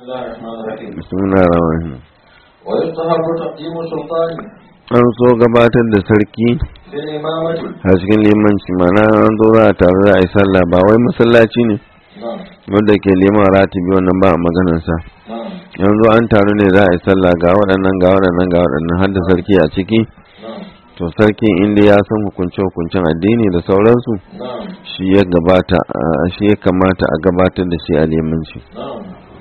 الله الرحمن الرحيم bismillahir rahmanir rahim ويستحب تقديم السلطان an so gabatar da sarki في الإمامة a cikin limanci mana an zo za a taru za a yi sallah ba wai masallaci ne نعم wanda ke liman ratibi wannan ba a maganarsa نعم yanzu an taru ne za a yi sallah ga waɗannan ga waɗannan ga waɗannan har da sarki a ciki نعم to sarkin inda ya san hukunce hukuncen addini da sauransu نعم shi ya gabata a- shi ya kamata a gabatar da shi a limanci نعم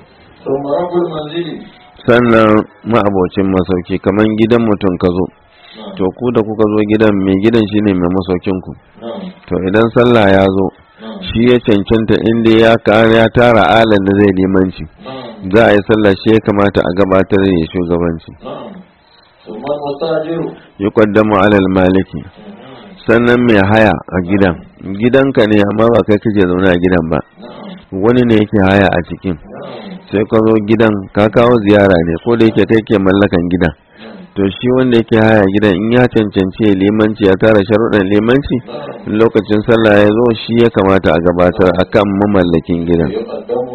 ثم رب المنزل sannan ma'abocin masauki kamar gidan mutum ka zo نعم to ku da kuka zo gidan mai gidan shine mai masaukin ku نعم to idan sallah ya zo نعم shi ya cancanta inda ya ka- ya tara alan da zai limanci نعم za a yi sallah shi ya kamata a gabatar da ya shugabanci نعم ثم المستاجر yi kwaddamu alal maliki sannan mai haya a gidan gidanka ne amma ba kai kake zaune a gidan ba نعم wani ne yake haya a cikin نعم sai ka zo gidan ka kawo ziyara ne ko da yake kai ke mallakan gidan to shi wanda yake haya gidan in ya cancanci ya limanci ya tara sharuɗan limanci نعم in lokacin sallah ya zo shi ya kamata a gabatar akan mamallakin gidan ويقدم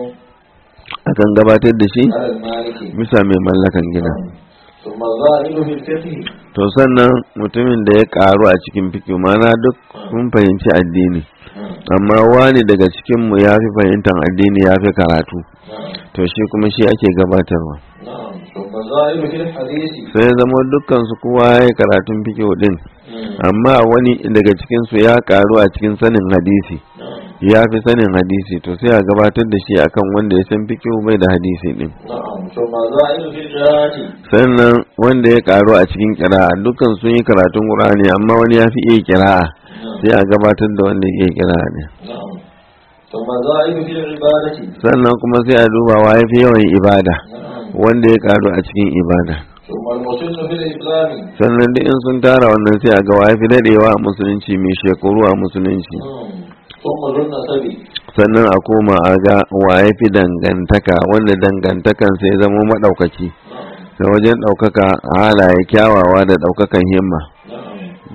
akan gabatar da shi على المالك bisa mai mallakan gidan ثم الزائد في الفقه to sannan mutumin da ya karu a cikin fikiyu mana duk mun fahimci addini نعم amma wani daga cikinmu ya fi fahimtar addini ya fi karatu نعم to shi kuma shi ake gabatarwa نعم ثم الزائد في الحديث sai ya zama dukkan su kowa ya yi karatun fikiyu din نعم amma wani daga cikinsu ya karu a cikin sanin hadisi نعم ya fi sanin hadisi to sai a gabatar da shi akan wanda ya san fikihu bai da hadisi din نعم ثم الزائد في القراءة sannan wanda ya karu a cikin kira'a dukkan sun yi karatun qur'ani amma wani ya fi iya kira'a نعم sai a gabatar da wanda ya iya kira'a ne نعم ثم الزائد في العبادة sannan kuma sai a duba wa ya fi yawan ibada نعم wanda ya karu a cikin ibada ثم المسن في الإسلام sannan duk in sun tara wannan sai a ga wa ya fi dadewa a musulunci mai shekaru a musulunci نعم ثم ذو النسب sannan a koma a ga wa ya fi dangantaka wanda dangantakan sai zama maɗaukaki نعم da wajen ɗaukaka halaye kyawawa da ɗaukakan himma نعم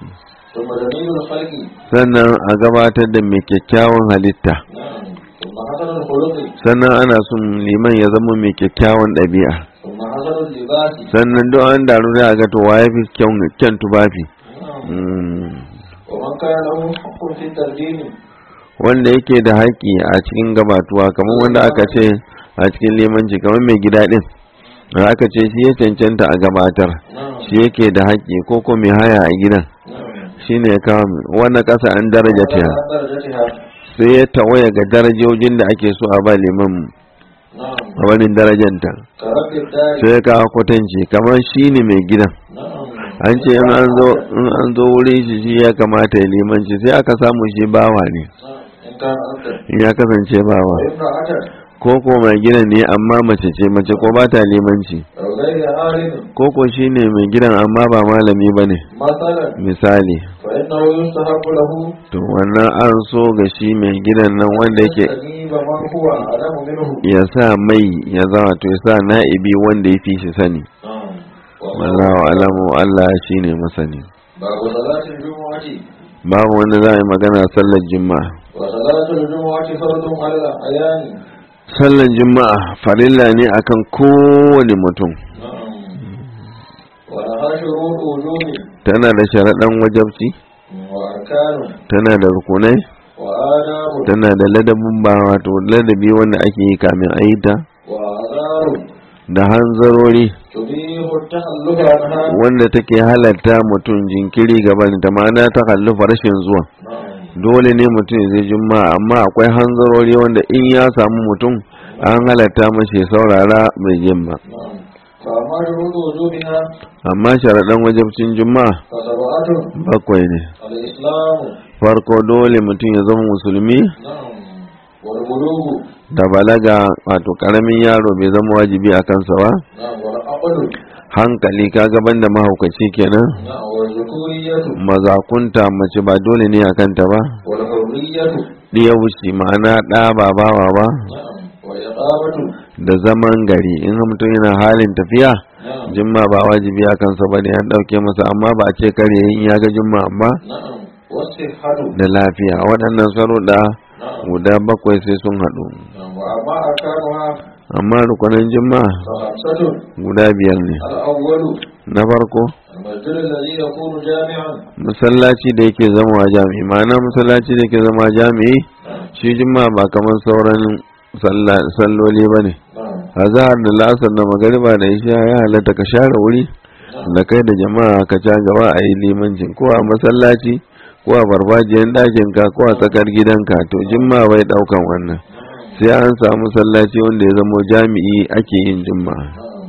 ثم جميل الخلق sannan a gabatar da mai kyakkyawan halitta نعم ثم حسن الخلق sannan ana son liman ya zama mai kyakkyawan ɗabi'a ثم حسن اللباس sannan duk an daru da ga to waye fi kyan- kyan tufafi نعم Mm. ومن كان له حق في التقديم wanda yake da haƙƙi a cikin gabatuwa kamar wanda aka ce a cikin limanci kamar mai gida ɗin da aka ce shi ya cancanta a gabatar نعم shi yake da haƙƙi ko ko mai haya a gidan نعم shine ya kawo wannan ƙasa an daraja ta وعلى درجتها sai ya tawaya ga darajojin da ake so a ba liman نعم a wani darajanta كرب الدار sai ya kawo kwatanci kamar shi ne mai gidan نعم an ce in an zo in an zo wurin shi shi ya kamata ya limanci sai aka samu shi bawa ne نعم إن كان أنت in ya kasance bawa وامرأة ko ko mai gidan ne amma mace ce mace ko ba ta limanci أو غير عالم ko ko shi ne mai gidan amma ba malami ba ne مثلا misali فإنه يستحق له to wannan an so ga shi mai gidan nan wanda yake يستجيب من هو أعلم منه ya sa mai ya zama to ya sa na'ibi wanda ya fi shi sani نعم wallahu alamu Allah shine masani باب صلاة الجمعة babu wanda za a yi magana sallar juma'a وصلاة الجمعة فرض على الأعيان sallar juma'a farilla ne akan kowane mutum نعم ولها شروط وجوب tana da sharaɗan wajabci وأركان tana da rukunai وآداب tana da ladabin ba wato ladabi wanda ake yi kamin a yi ta وأعذار da hanzarori تبيح التخلف عنها wanda take halatta mutum jinkiri gaban ta ma'ana ta kallufa rashin zuwa نعم dole ne mutum ya zai juma'a amma akwai hanzarori wanda in ya samu mutum an halatta mashi ya saurara mai jin ba نعم فأما شروط وجوبها amma sharaɗan wajabcin juma'a فسبعة bakwai ne الإسلام farko dole mutum ya zama musulmi نعم والبلوغ da balaga wato karamin yaro bai zama wajibi a kansa ba نعم والعقل hankali ka gaban da mahaukaci kenan نعم والذكورية mazakunta mace ba dole ne a kanta ba والحرية ɗiya wuce ma'ana ɗa ba bawa ba نعم والإقامة da zaman gari in mutum yana halin tafiya نعم jimma ba wajibi a kansa ba ne an ɗauke masa amma ba a ce kare in ya ga jimma amma نعم والصحة da lafiya waɗannan sharuɗa نعم guda bakwai sai sun haɗu نعم وأما أركانها amma rukunan juma'a فخمسة guda biyar ne الأول na farko المسجد الذي يكون جامعا masallaci da yake zama jami'i ma'ana masallaci da yake zama jami'i shi juma'a ba kamar sauran salla- salloli ba ne نعم azahar da la'asar da magariba da isha ya halatta ka share wuri da kai da jama'a ka ca gaba a yi limancin ko a masallaci ko a farfajiyar ɗakin ka ko a tsakar gidanka to juma'a bai ɗaukan wannan sai an samu masallaci wanda ya zamo jami'i ake yin juma'a نعم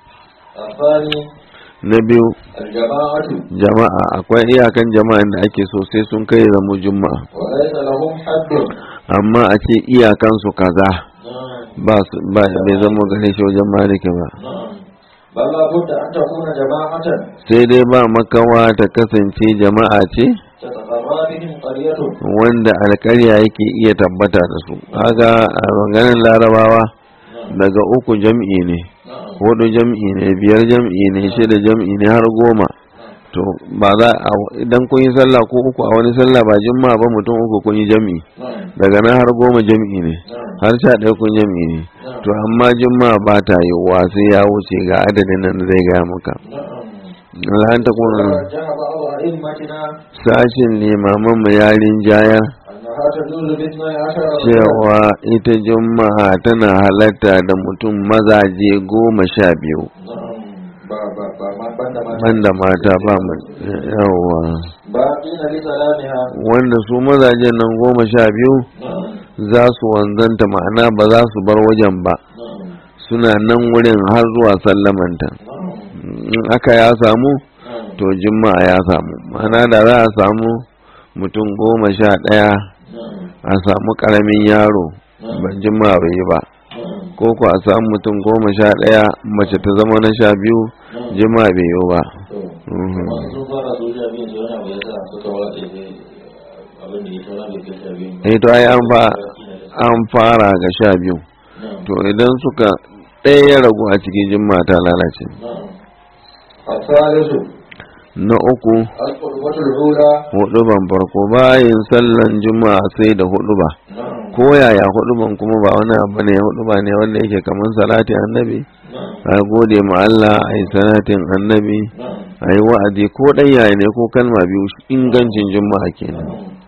الثاني na biyu الجماعة jama'a akwai iyakan jama'an da ake so sai sun kai zamo juma'a وليس لهم حد amma a ce iyakansu kaza نعم ba su ba bai zama gare shi wajen maliki ba نعم بل لابد أن تكون جماعة sai dai ba makawa ta kasance jama'a ce تتقرى بهم قرية wanda alƙarya yake iya tabbata da su kaga a maganin larabawa daga uku jam'i ne نعم hudu jam'i ne biyar jam'i ne shida jam'i ne har goma to ba za a idan kun yi sallah ko uku a wani sallah ba juma'a ba mutum uku kun yi jam'i نعم daga nan har goma jam'i ne نعم har sha ɗaya kun jam'i ne to amma juma'a ba ta yiwuwa sai ya wuce ga adadin nan da zai gaya maka نعم lan ta kuma ورجح بعض أئمتنا sashin limaman mu yarin jaya أنها تجوز باثني عشر رجلا cewa ita juma'a tana halatta da mutum mazaje goma sha biyu نعم با با با ما بند ما banda mata ba mu yawa باقين لسلامها wanda su mazajen nan goma sha biyu نعم za su wanzanta ma'ana ba za su bar wajen ba نعم suna nan wurin har zuwa sallamanta نعم in aka ya samu نعم to juma'a ya samu ma'ana da za a samu mutum goma sha ɗaya نعم a samu ƙaramin yaro ban juma'a bai yi ba نعم ko ko a samu mutum goma sha ɗaya mace ta zama na sha biyu juma'a bai yi ba to Mhm. masu sun fara su sha biyu sai wani abu ya sa suka watse sai abin da ya saura bai kai sha biyu ba. eh to ai an fa an fara ga sha biyu نعم to idan suka ɗaya ya ragu a cikin juma'a ta lalace نعم الثالث na uku القربة الأولى hudu ban farko bayan sallan juma'a sai da hudu ba نعم ko yaya hudu ban kuma ba wani abu ne hudu ba ne wanda yake kamar salatin annabi نعم a gode ma Allah a yi salatin annabi نعم a yi wa'azi ko ɗan yaya ne ko kalma biyu ingancin juma'a kenan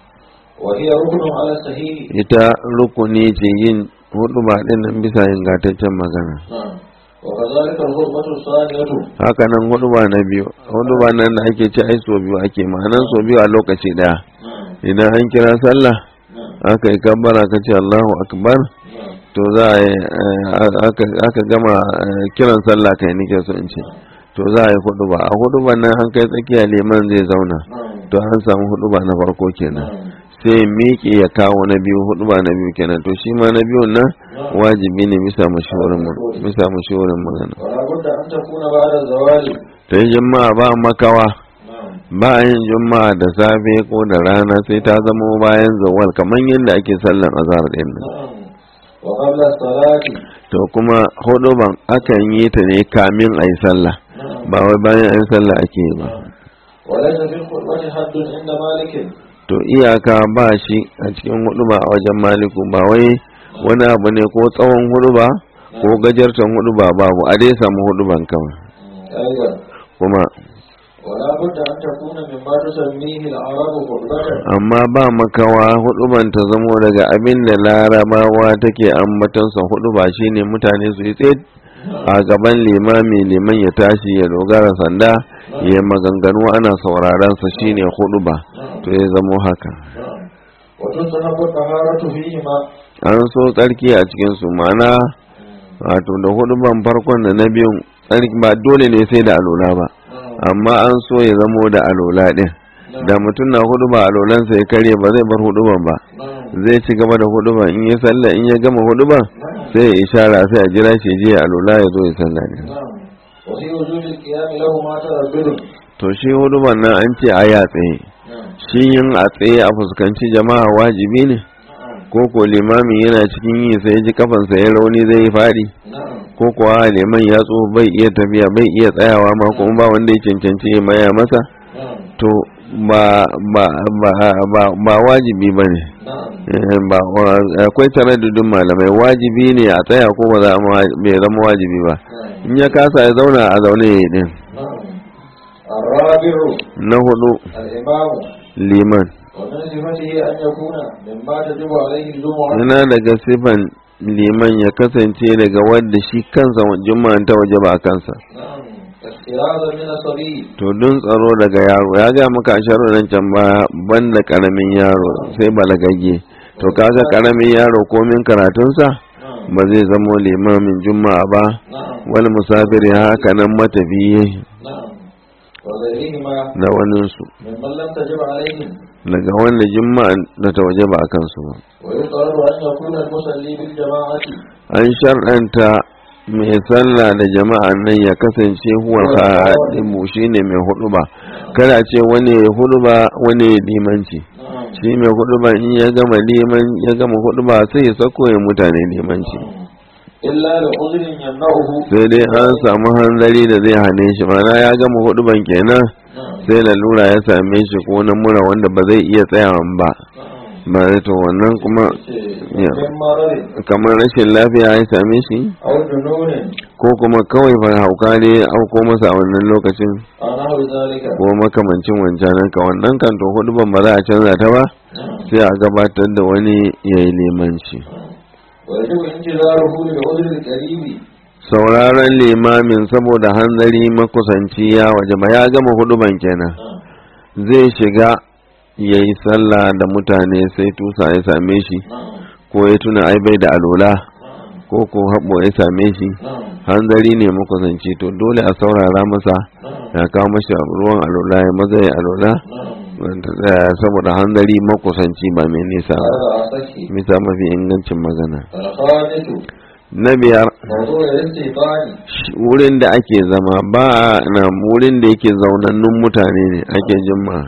وهي ركن على الصحيح ita rukuni ce yin hudu ba ɗin nan bisa ingantaccen magana نعم وكذلك الخطبة الثانية haka nan hudu ba na biyu hudu ba nan da ake ce ai so biyu ake ma'anan so biyu a lokaci ɗaya نعم idan an kira sallah نعم aka yi kabbara ka ce Allahu akbar نعم to za a yi eh, aka aka gama eh, kiran sallah kai nake so in ce to za a yi hudu ba a hudu ba nan an kai tsakiya liman zai zauna نعم to an samu hudu ba na farko kenan نعم sai miƙe ya kawo na biyu hudu ba na biyu kenan to shi ma na biyun nan wajibi ne bisa mashawarin bisa mashawarin magana ولا بد أن تكون بعد الزوال ta yi jama'a ba makawa نعم ba a yin juma'a da safe ko da rana sai ta zama bayan zawal kamar yadda ake sallan azhar din nan نعم وقبل الصلاة to kuma hudu ban akan yi ta ne kamin a yi sallah نعم ba wai bayan an yi sallah ake yi ba وليس في الخطبة حد عند مالك to iyaka ba shi a cikin hudu ba a wajen maliku ba wai wani abu ne ko tsawon hudu ba ko gajartan hudu ba babu a dai samu hudu ban kawai أيضا kuma ولا بد أن تكون مما تسميه العرب خطبة amma ba makawa hudu ban ta zamo daga abin da larabawa take ambatansa hudu ba shine mutane su yi tsaye a gaban limami liman ya tashi ya dogara sanda ya maganganu ana sauraron sa shine hudu ba to ya zamo haka نعم وتستحب الطهارة فيهما an so tsarki a cikin su ma'ana wato da hudu ban farkon da na biyun tsarki ba dole ne sai da alola ba نعم amma an so ya zamo da alola din da mutum na hudu ba alolansa ya karye ba zai bar hudu ban ba نعم zai ci gaba da hudu ban in ya sallah in ya gama hudu ban sai ya ishara sai a jira shi je alola ya zo ya sallah ne نعم وفي وجود القيام لهما تردد to shi hudu ban nan an ce a ya tsaye نعم shi yin a tsaye a fuskanci jama'a wajibi ne نعم ko ko limamin yana cikin yi sai ji kafansa ya rauni zai yi faɗi نعم ko kuwa liman ya tso bai iya tafiya bai iya tsayawa ma kuma ba wanda ya cancanci ya maya masa نعم to ba ba ba ba, ba wajibi ba ne نعم ba akwai taraddudin malamai wajibi ne a tsaya ko ba za a ma- bai zama wajibi ba نعم in ya kasa ya zauna a zaune ya yi din نعم الرابع na hudu الإمام liman ومن صفته أن يكون مما تجب عليه الجمعة yana daga sifan liman ya kasance daga wanda shi kansa juma'an ta waje ba a kansa نعم احترازا من الصبي to don tsaro daga yaro ya ga maka a sharuɗan can ba banda karamin yaro sai balagagge to kaga karamin yaro komin karatunsa نعم ba zai zamo limamin juma'a ba نعم wani musafiri haka nan matafiye نعم وغيرهما da waninsu ممن لم تجب عليهم daga wanda juma'a da ta waje ba a kansu ba ويقرر أن يكون المصلي بالجماعة an shar'anta mai sallah da jama'a nan ya kasance huwa khadimu shine mai huduba kada ce wani ya huduba wani ya limanci نعم shi mai huduba in ya gama liman ya gama huduba sai ya sako ya mutane limanci إلا لعذر يمنعه sai dai an samu hanzari da zai hane shi mana ya gama huduban kenan نعم sai lalura ya same shi ko na mura wanda ba zai iya tsayawan ba نعم ba to wannan kuma Ya. من مرض kamar rashin lafiya ya same shi أو جنون ko kuma kawai fa hauka ne ya auko masa a wannan lokacin أو نحو ذلك ko makamancin wancanan ka wannan kan to huduban ba za a canza ta ba نعم sai a gabatar da wani ya yi limanci ويجب انتظاره لعذر القريب sauraron limamin saboda hanzari makusanci ya waje ba ya gama huduban kenan نعم zai shiga ya yi sallah da mutane sai tusa ya same shi نعم ko ya tuna ai bai da alola نعم ko ko haɓo ya same shi نعم hanzari ne makusanci to dole a saurara masa نعم ya kawo mashi ruwan alola ya maza ya alola نعم wanda tsaya saboda hanzari makusanci ba mai nisa ba هذا أصحي misa mafi ingancin magana الخامس na biyar موضوع الاستيطان sh- wurin da ake zama ba na wurin da yake zaunannun mutane ne ake jima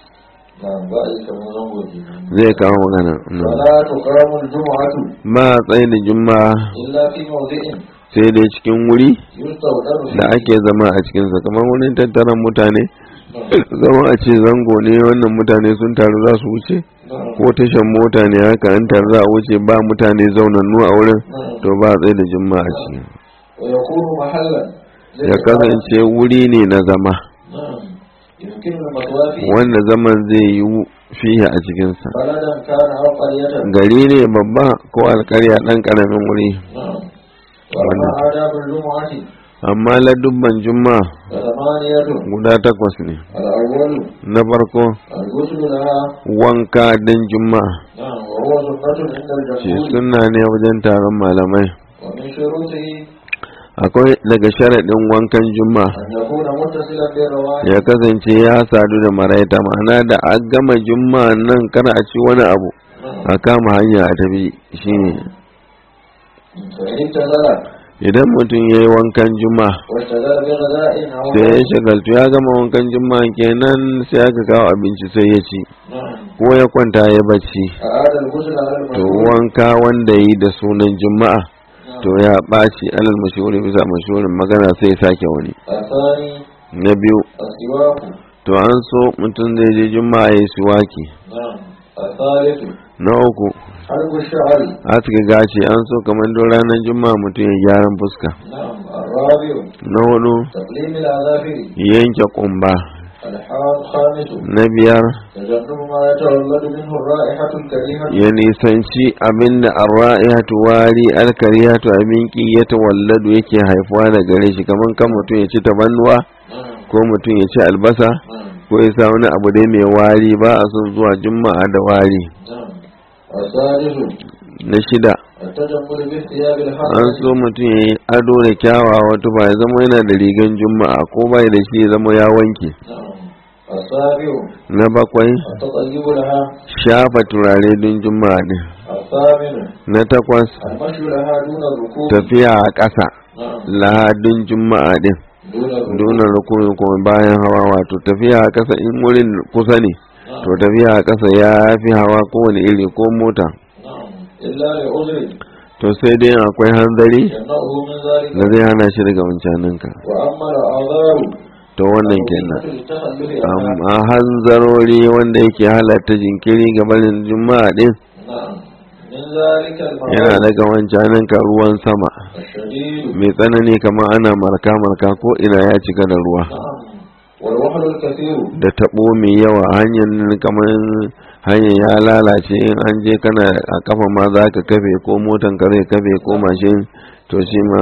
نعم بأي كما نقول zai kawo magana na. ولا تقام الجمعة ba a tsaye da juma'a إلا في موضع sai dai cikin wuri يستودر فيه da ake zama a cikinsa kamar wurin tattaran mutane نعم zama a ce zango ne wannan mutane sun taru za su wuce نعم ko tashan mota ne haka an taru za a wuce ba mutane zaunannu a wurin نعم to ba a tsaye da juma'a a ciki ويكون محلا ya kasance wuri ne na zama نعم يمكن المثوى فيه wanda zaman zai yi fiye a cikinsa بلدا كان أو قرية gari ne babba ko alkarya ɗan ƙaramin wuri نعم وأما آداب الجمعة amma ladubban juma'a فثمانية guda takwas ne الأول na farko الغسل لها wanka don juma'a نعم وهو سنة عند ce الجمهور sunna ne wajen taron malamai ومن شروطه akwai daga sharaɗin wankan juma'a أن يكون متصلا بالرواتب ya kasance ya sadu da maraita ma'ana da an gama juma'a nan kana a ci wani abu نعم a kama hanya a tafi shine فإن ابتدأ idan mutum ya yi wankan juma'a واشتغل بغذاء أو sai ya shagaltu ya gama wankan juma'a kenan sai aka kawo abinci sai ya ci نعم ko ya kwanta ya bacci أعاد الغسل على to المشهور wanka wanda yi da sunan juma'a نعم. to ya ɓaci alal mashhuri bisa mashhurin magana sai ya sake wani الثاني na biyu السواك to an so mutum zai je juma'a ya yi siwaki نعم الثالث na uku حلق الشعر aska gashi an so kamar don ranar juma'a mutum ya gyaran fuska نعم الرابع na hudu تقليم الأظافر yanke kumba الخامس na biyar تجنب ما يتولد منه الرائحة الكريهة ya nisanci abinda arra'ihatu wari alkarihatu abin ki ya tawalladu yake haifuwa da gare shi kamar kan mutum ya ci tabannuwa نعم ko mutum ya ci albasa نعم ko ya sa wani abu dai mai wari ba a son zuwa juma'a da wari نعم السادس na shida التجمل بالثياب an الحسنة so mutum ya yi ado da kyawawa tufa ya zama yana da rigan juma'a ko bai da shi ya zama ya wanke نعم السابع na bakwai التطيب لها shafa turare don juma'a din الثامن na takwas المشي لها دون الركوب tafiya a ƙasa نعم lahadin juma'a din دون الركوب donar rukuni kuma bayan hawa wato tafiya a ƙasa in wurin kusa ne to نعم tafiya a ƙasa ya fi hawa kowane iri ko mota نعم إلا لعذر to sai dai akwai hanzari يمنعه من ذلك da zai hana shi daga wancaninka وأما الأعذار to wannan kenan التخلف عنها amma hanzarori wanda yake halatta jinkiri ga barin juma'a din نعم من ذلك yana المرض daga wancanin ka ruwan sama الشديد mai tsanani kamar ana marka marka ko ina ya cika da ruwa نعم والوحل الكثير da tabo mai yawa hanyar nan kamar hanyar ya lalace in an je kana a kafa ma za ka kafe ko motan ka zai kafe ko mashin to shi ma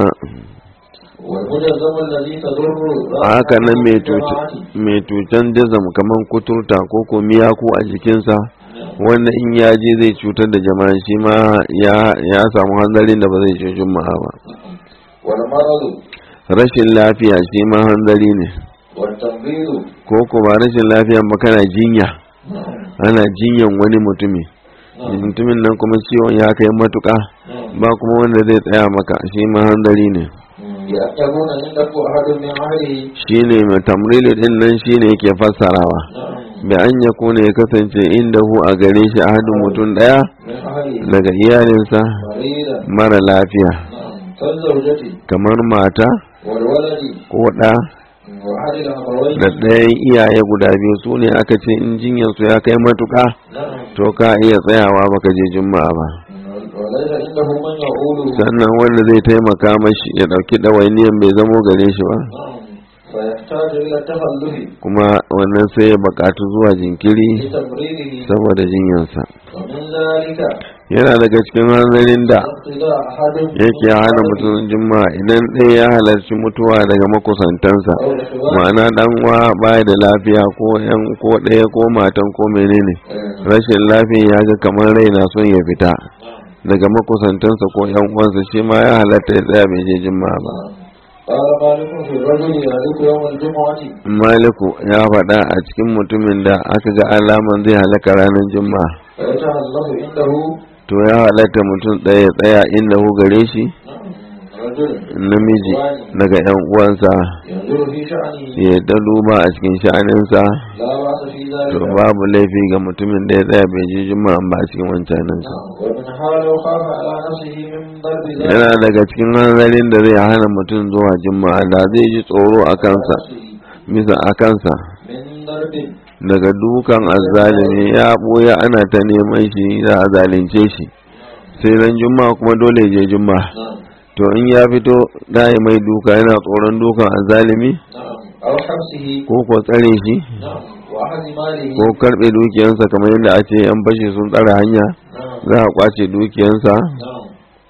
والمجزم الذي تضر haka nan mai cuta- mai cutan dizam kamar kuturta ko ko miyaku a jikinsa wanda in ya je zai cutar da jama'a shi ma ya ya samu hanzarin da ba zai ce juma'a ba والمرض rashin lafiya shi ma hanzari ne والتمريض ko ko ba rashin lafiya ba kana jinya نعم ana jinyan wani mutumi نعم mutumin nan kuma ciwon ya kai matuka نعم ba kuma wanda zai tsaya maka shi ma hanzari ne يأتمون عنده أحد من أهله shine mai tamrili din nan shine yake fassarawa نعم bi an ya kuna ya kasance inda hu a gare shi ahadin mutum daya من أهله daga iyalinsa مريضا mara lafiya نعم كالزوجة kamar mata والولد ko ɗa وأحد الأبوين da ɗayan iyaye guda biyu su ne aka ce in jinyarsu ya kai matuka نعم to ka iya tsayawa baka je juma'a ba وليس عنده من يقوله sannan wanda zai taimaka mashi ya ɗauki ɗawainiyan bai zamo gare shi ba نعم فيحتاج إلى التخلف kuma wannan sai ya buƙatu zuwa jinkiri لتمريره saboda jinyarsa ومن ذلك yana daga cikin hanzarin da اقتداء أحد yake hana mutum juma'a idan ɗaya ya halarci mutuwa daga makusantansa أو الإخوان ma'ana dan uwa baya da lafiya ko yan ko ɗaya ko matan ko menene rashin lafiya ya ga kamar rai na son ya fita daga makusantansa ko yan uwansa shi ma ya halatta ya tsaya bai je juma'a ba قال مالك في الرجل يهلك يوم الجمعة maliku ya faɗa a cikin mutumin da aka ga alaman zai halaka ranar juma'a فيتهلف عنده to ya halatta mutum ɗaya ya tsaya inda hu gare shi نعم رجل namiji daga yan uwansa ينظر في شأنه ya ta duba a cikin sha'aninsa لا بأس في to ذلك babu laifi ga mutumin da ya tsaya bai je juma'a ba a cikin wancaninsa نعم ومنها لو خاف على نفسه من ضرب ذلك yana daga cikin hanzarin da zai hana mutum zuwa juma'a da zai ji tsoro a kansa bisa a kansa من ضرب daga dukan azzalimi ya ɓoye ana ta neman shi za a zalunce shi sai ran juma'a kuma dole ya je juma'a نعم to in ya fito da ya mai duka yana tsoron dukan azzalimi نعم أو حبسه ko ko tsare shi نعم وأخذ ماله ko karɓe dukiyansa kamar yadda a ce yan bashi sun tsare hanya نعم za a kwace dukiyansa نعم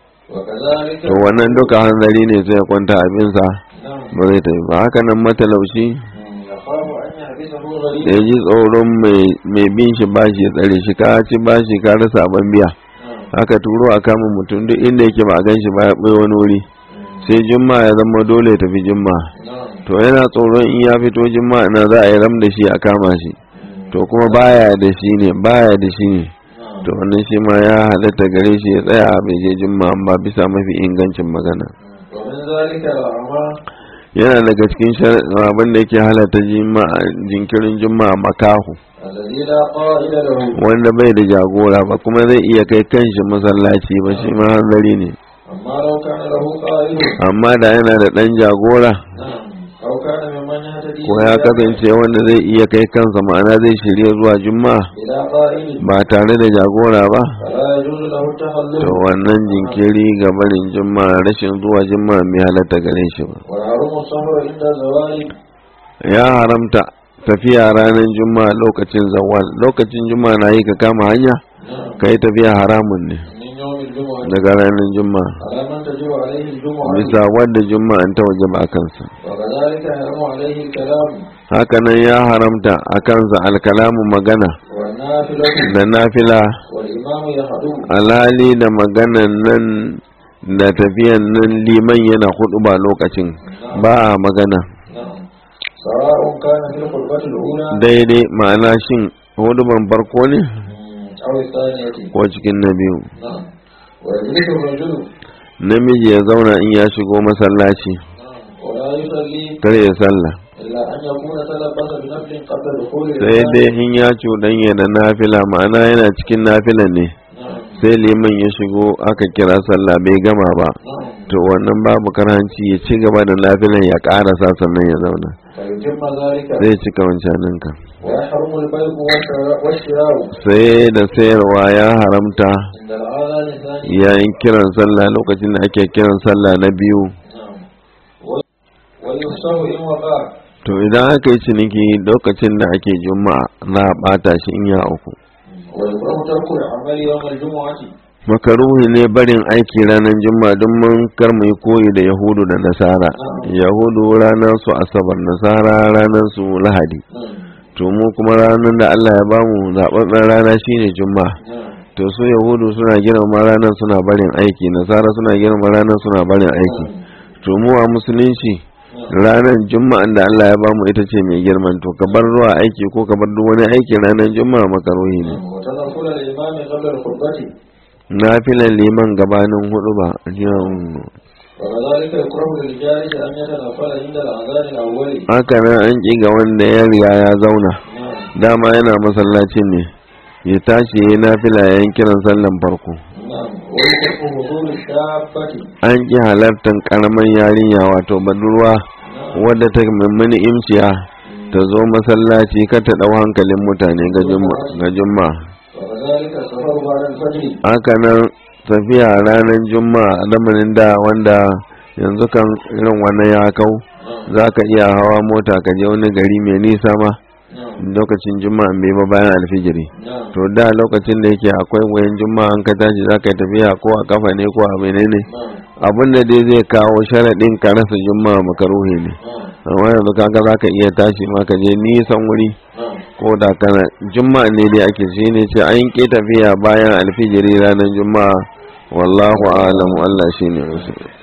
وكذلك to wannan duka hanzari ne sai ya kwanta abinsa نعم ba zai tafi ba haka nan matalauci يخاف أن يحبسه da غريب ya ji tsoron mai bin shi bashi ya tsare shi ka ci bashi ka rasa abin biya نعم haka turo a kama mutum duk inda yake ba a gan shi ba ya ɓoye wani wuri sai jumma ya zama dole ya tafi jumma نعم to yana tsoron in ya fito jumma na za a yi ram da shi a kama shi to kuma baya da shi ne baya da shi ne نعم to wannan shi ma ya halatta gare shi ya tsaya bai je jumma ba bisa mafi ingancin magana ومن ذلك الأعمى yana daga cikin shar- abin da yake halatta juma'a jinkirin juma'a makahu الذي لا قائد له wanda bai da jagora ba kuma zai iya kai kanshi masallaci ba shi ma hanzari ne أما لو كان له قائد amma da yana da ɗan jagora نعم أو كان ممن يهتدي ko ya kasance wanda zai iya kai kansa ma'ana zai shirya zuwa juma'a بلا قائد ba tare da jagora ba فلا يجوز له التخلف to wannan jinkiri ga barin juma'a rashin zuwa juma'a mai halatta gare shi ba ويحرم السفر عند الزوال ya haramta tafiya ranar juma'a lokacin zawal lokacin juma'a na yi ka kama hanya نعم ka yi tafiya haramun ne من يوم الجمعة daga ranar juma'a على من تجب عليه الجمعة bisa wadda juma'a ta waje ba kansa وكذلك يحرم عليه الكلام hakanan ya haramta a kansa alkalamu magana والنافلة da nafila والإمام يخطب alhali da maganan nan da tafiyan nan liman yana hudu ba lokacin ba a magana نعم سواء كان في الخطبة الأولى daidai ma'ana shin hudu ban farko ne أو الثانية ko cikin na biyu نعم ويجلس الرجل namiji ya zauna in ya shigo masallaci نعم ولا يصلي kar ya sallah إلا أن يكون تلبس بنفل قبل دخول sai الإمام dai in ya cuɗanya da nafila ma'ana yana cikin nafila ne نعم sai liman ya shigo aka kira sallah bai gama ba نعم to wannan babu karanci ya ci gaba da nafilan ya ƙarasa sannan ya zauna فيتم ذلك zai cika wancaninka ويحرم البيع والشراء- والشراء sai da sayarwa ya haramta عند الآذان الثاني yayin kiran sallah lokacin da ake kiran sallah na biyu نعم و- ويفسه إن وقع to idan aka yi ciniki lokacin da ake juma'a za a bata shi in ya uku ويكره ترك العمل يوم الجمعة makaruhi ne barin aiki ranar juma'a don mun kar mu yi koyi da yahudu da nasara yahudu ranar su asabar nasara ranar su lahadi نعم to mu kuma ranar da allah ya bamu zaɓaɓɓen rana shine juma'a نعم to su yahudu suna girma ranar suna barin aiki nasara suna girma ranar suna barin aiki to mu a musulunci ranar juma'an da Allah ya bamu ita ce mai girman to ka bar zuwa aiki ko ka bar duk wani aiki ranar juma'a makaruhi ne نعم وتنقل الإمام قبل الخطبة na filan liman gabanin hudu ba وكذلك يكره للجالس أن يتنفل عند الأذان الأول haka nan an ƙi ga wanda ya riga ya zauna نعم dama yana masallacin ne ya tashi ya yi nafila yayin kiran sallan farko نعم ويكره حضور الشابة an ƙi halartar ƙaramin yarinya wato budurwa نعم wadda ta mummuni imciya ta zo masallaci kar ta ɗau hankalin mutane ga juma- ga juma'a وكذلك السفر بعد الفجر haka nan tafiya ranar juma'a lamarin da wanda yanzu kan irin wannan ya kau نعم za ka iya hawa mota ka je wani gari mai nisa ma نعم lokacin juma'a bai ba bayan alfijiri نعم to da lokacin da yake akwai wayan juma'a an ka tashi za ka yi tafiya ko a kafa ne ko a menene نعم abin da dai zai kawo sharaɗin ka rasa juma'a makaruhi ne نعم amma yanzu kaga za ka iya tashi ma ka je nisan wuri نعم ko da kana juma'a ne dai ake shi ne ce an ƙi tafiya bayan alfijiri ranar juma'a wallahu a'lamu Allah shine rasul